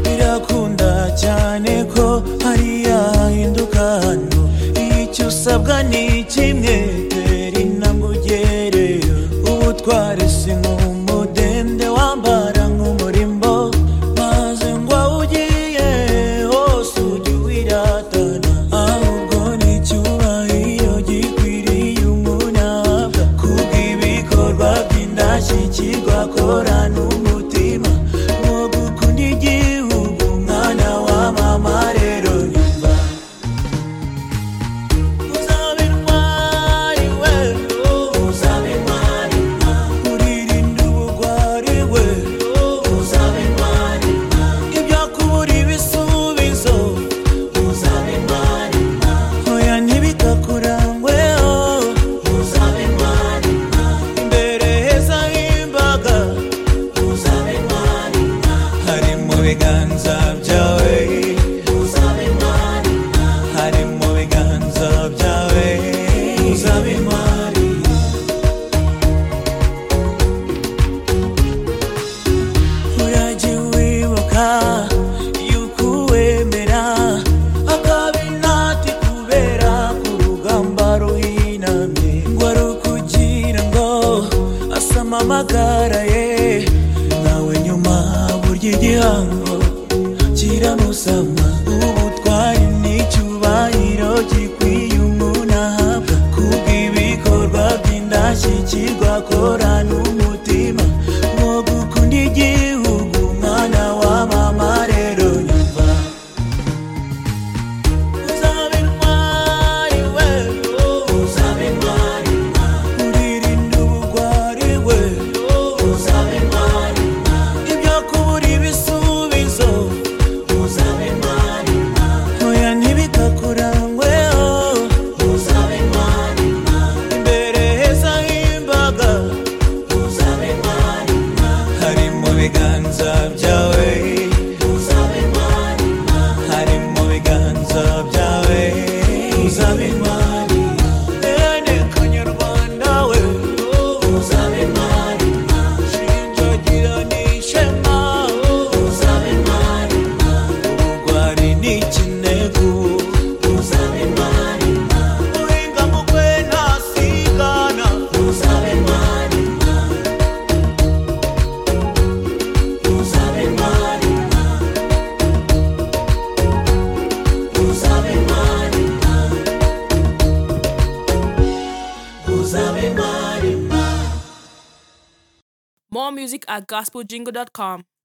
birakunda cyane ko hariya hahinduka hano icyo usabwa ni kimwe tera intambwe ugereyo ubutwari si nk'umudende wambara nk'umurimbo maze ngo aho ugiye hose ujye wiratana ahubwo ni icyubahiro gikwiriye umuntu ahabwa kubw'ibikorwa by'indashyikirwa akora n'umutima wo gukunda igihugu mwana wa mama rero nimba uzabe intwari we uzabe intwari mwa urinde ubugwari we uzabe intwari mwa ibyo akubura ibisubizo uzabe intwari mwa oya ntibikakurangwe oh uzabe intwari mwa imbere heza h'imbaga uzabe intwari nka hari mu biganza byawe uzabe intwari nka hari mu biganza byawe uzabe intwari urajye wibuka yuko uwemera akaba inati kubera ku rugamba ruhinamye ngo ari ukugira ngo asame amagara ye nawe nyuma burya igihango kiramusama ubutwari n'icyubahiro gikwiye umuntu ahabwa kubw'ibikorwa by'indashyikirwa akora n'umutima wo gukunda igihugu mwana wa mama rero nyumva uzabe intwari we uzabe intwari mwa urinde ubugwari we uzabe intwari mwa ibyo kubura ibisubizo uzabe intwari mwa oya ntibikakurangwe oh uzabe intwari mwa imbere heza h'imbaga uzabe intwari nka hari mu biganza byawe uzabe intwari nka hari mu biganza byawe uzabe intwari bene kanyarwanda we uzabe intwari nka shinjagira n'ishema uzabe intwari nka ubugwari ni ikinegu uzabe intwari nka uhinga mu kwe ntasigana uzabe intwari nka uzabe intwari nka uzabe intwari nka uzabe intwari nka More music at gospeljingle.com.